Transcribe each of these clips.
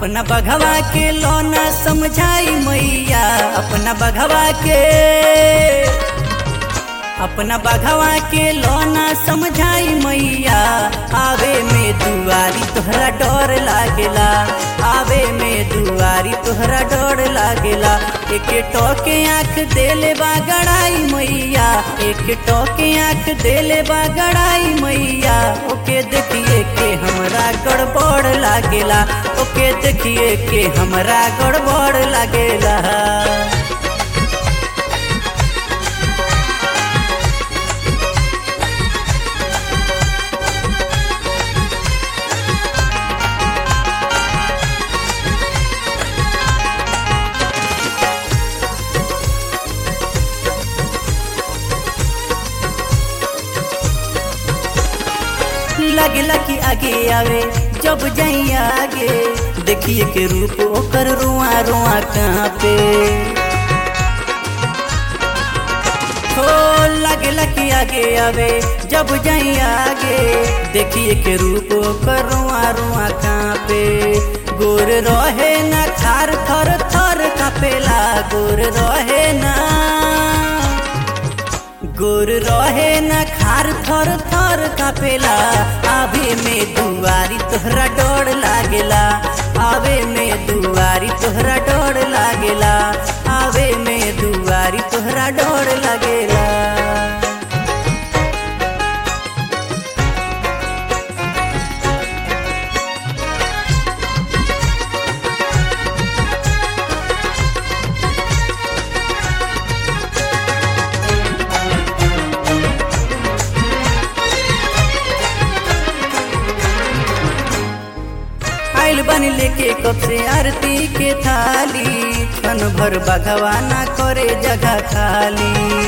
अपना बघवा के लोना समझाई मैया अपना बघवा के अपना बघवा के लोना समझाई मैया आवे में दुआरी तोहरा डर लागेला आवे में दुआरी तोहरा डर लागेला एक टोके आँख देले बा गड़ाई मैया एक टोके आँख देले बा गड़ाई मैया ओके देखिए के हमरा गड़बड़ लागेला ओके देखिए के हमरा गड़बड़ लागेला लगला कि आगे आवे जब जाई आगे देखिए के रूप ओकर रुआ रुआ कहाँ पे हो लगला कि आगे आवे जब जाई आगे देखिए के रूप ओकर रुआ रुआ कहाँ पे गोर रहे ना खार थर थर कापेला गोर रहे ना गोर रहे न खार थर थर कापेला आवे में दुआरी तोहरा डर लागेला आवे में दुआरी तोहरा डर लागेला आवे में दुआरी तोहरा डर लागेला आइल बनी लेके कब से आरती के थाली क्षण भर भगवाना करे जगह खाली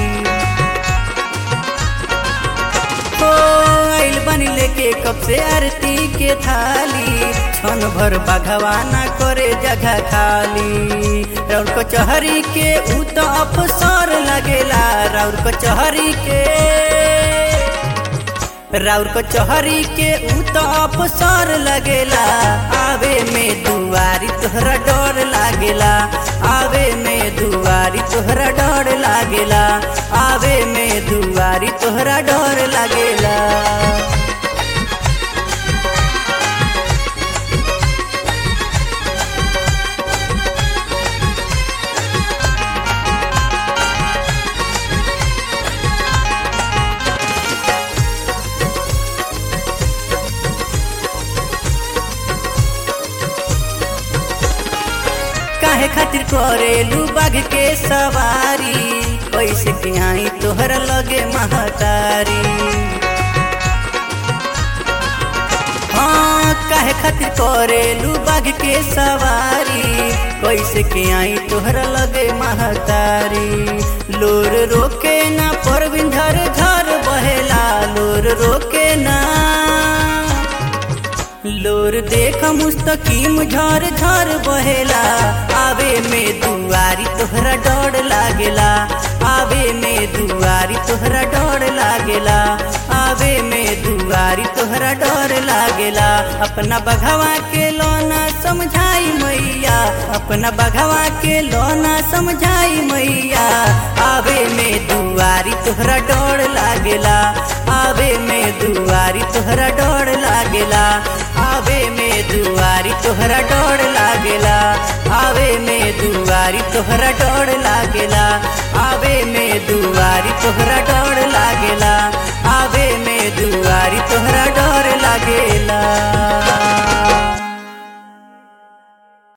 हो आइल बनी लेके कब से आरती के थाली क्षण भर भगवाना करे जगह खाली राउर कचहरी के ऊ तो अफसर लगेला राउर कचहरी के राउर कचहरी के ऊ तो अफसर लगेला आवे में दुआरी तोहरा डर लागेला आवे में दुआरी तोहरा डर लागेला आवे में दुआरी तोहरा डर लागेला काहे खातिर करेलू बाघ के सवारी कैसे के आई तोहर लगे महतारी हाँ काहे खातिर करेलू बाघ के सवारी कैसे के आई तोहर लगे महतारी लोर रोके ना परविन झर झर बहेला लोर रोके ना लोर देख मुस्तकीम झर झर बहेला आवे में दुआरी तोहरा डर लागेला आवे में दुआरी तोहरा डर लागेला आवे में दुआरी तोहरा डर लागेला अपना बघवा के लोना समझाई मैया अपना बघवा के लोना समझाई मैया आवे में दुआरी तोहरा डर लागेला आवे में दुआरी तोहरा डर लागेला आवे में दुआरी तोहरा डर लागेला आवे में दुआरी तोहरा डर लागेला आवे में दुआरी तोहरा